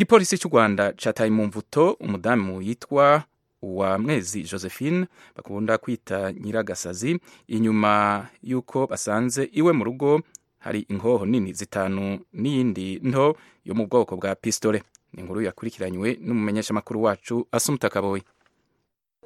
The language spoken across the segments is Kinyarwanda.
igipolisi cy'u rwanda cyataye mu mvuto umudamu yitwa wa mwezi josephine bakunda kwita nyiragasazi inyuma y'uko basanze iwe mu rugo hari inkoho nini zitanu n'iyindi nto yo mu bwoko bwa pisitore ni inkuru yakurikiranywe n'umumenyeshamakuru wacu asumuta kaboyi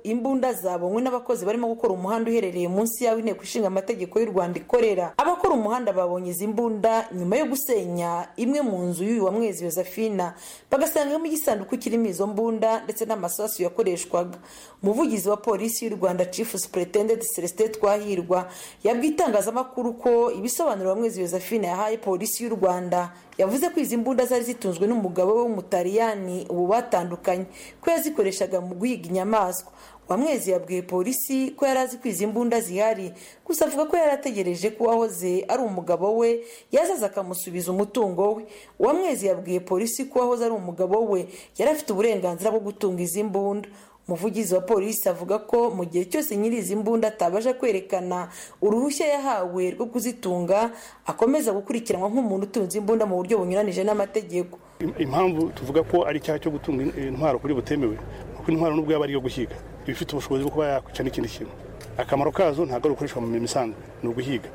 imbunda zabonywe n'abakozi barimo gukora umuhanda uherereye munsi y'aho inteko ishinga amategeko y'u rwanda ikorera abakora umuhanda babonye izi mbunda nyuma yo gusenya imwe mu nzu y'uyu wa mwezi Josephina bagasangamo igisanduku kirimo izo mbunda ndetse n'amasasu yakoreshwaga umuvugizi wa polisi y'u rwanda chief superintendent celestin twahirwa yabwiye itangazamakuru ko ibisobanuro wa mwezi Josephina yahaye polisi y'u rwanda yavuze ko izi mbunda zari zitunzwe n'umugabo we w'umutaliyani ubu batandukanye ko yazikoreshaga mu guhiga inyamaswa wamwezi yabwiye polisi ko yari azi ko izi mbunda zihari gusa avuga ko yari ategereje ko uwahoze ari umugabo we yazaza akamusubiza umutungo we uwamwezi yabwiye polisi ko uwahoze ari umugabo we yari afite uburenganzira bwo gutunga izi mbunda umuvugizi wa polisi avuga ko mu gihe cyose nyiri izi mbunda atabasha kwerekana uruhushya yahawe rwo kuzitunga akomeza gukurikiranwa nk'umuntu utunze imbunda mu buryo bunyuranije n'amategeko impamvu tuvuga ko ari icyaha cyo gutunga intwaro kuri butemewe kuko intwaro nubwo yaba ari iyo guhiga iba ifite ubushobozi bwo kuba yakwica n'ikindi kintu akamaro kazo ntabwo ari ugukoreshwa mu mirimo isanzwe ni uguhiga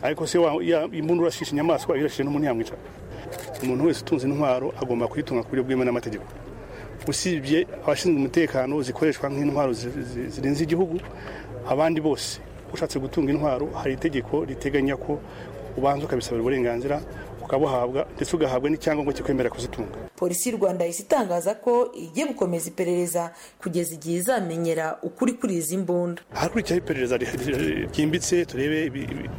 ariko se imbunda urashisha inyamaswa irashije n'umuntu yamwica umuntu wese utunze intwaro agomba kuyitunga ku buryo bwemewe n'amategeko usibye abashinzwe umutekano zikoreshwa nk'intwaro zirenze igihugu abandi bose ushatse gutunga intwaro hari itegeko riteganya ko ubanza ukabisabira uburenganzira ukabuhabwa ndetse ugahabwa n'icyangombwa kikwemerera kuzitunga polisi y'u rwanda yahise itangaza ko igiye gukomeza iperereza kugeza igihe izamenyera ukuri kuri izi mbunda hakurikiraho iperereza ryimbitse turebe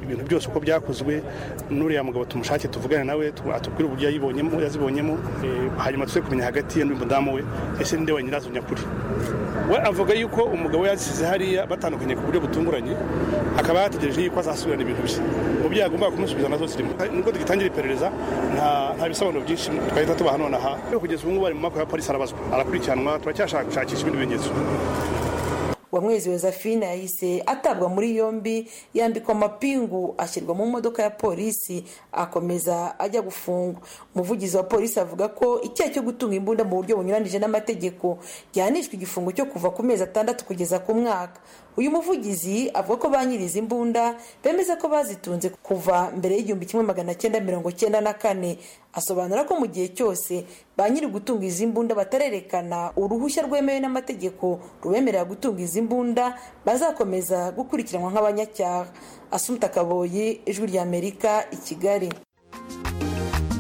ibintu byose uko byakozwe n'uriya mugabo tumushake tuvugane nawe atubwire uburyo yayibonyemo yazibonyemo hanyuma tuze kumenya hagati ye n'umudamu we ese ninde wa nyirazo nyakuri we avuga yuko umugabo yazisize hariya batandukanye ku buryo butunguranye akaba yategereje yuko azasubirana ibintu bye mu byo yagombaga kumusubiza nazo zirimo nubwo dutangira iperereza nta bisobanuro byinshi twahita tubaha nonaha kugeza ubu ngubu ari mu maboko ya polisi arabazwa arakurikiranwa turacyashaka gushakisha ibindi bimenyetso uwamwezi Josephine yahise atabwa muri yombi yambikwa amapingu ashyirwa mu modoka ya polisi akomeza ajya gufungwa umuvugizi wa polisi avuga ko icyaha cyo gutunga imbunda mu buryo bunyuranije n'amategeko gihanishwa igifungo cyo kuva ku mezi atandatu kugeza ku mwaka uyu muvugizi avuga ko ba nyiri izi mbunda bemeza ko bazitunze kuva mbere y'igihumbi kimwe magana cyenda mirongo cyenda na kane asobanura ko mu gihe cyose ba nyiri gutunga izi mbunda batarerekana uruhushya rwemewe n'amategeko rubemerera gutunga izi mbunda bazakomeza gukurikiranwa nk'abanyacyaha asumta kaboyi ijwi ry'amerika i kigali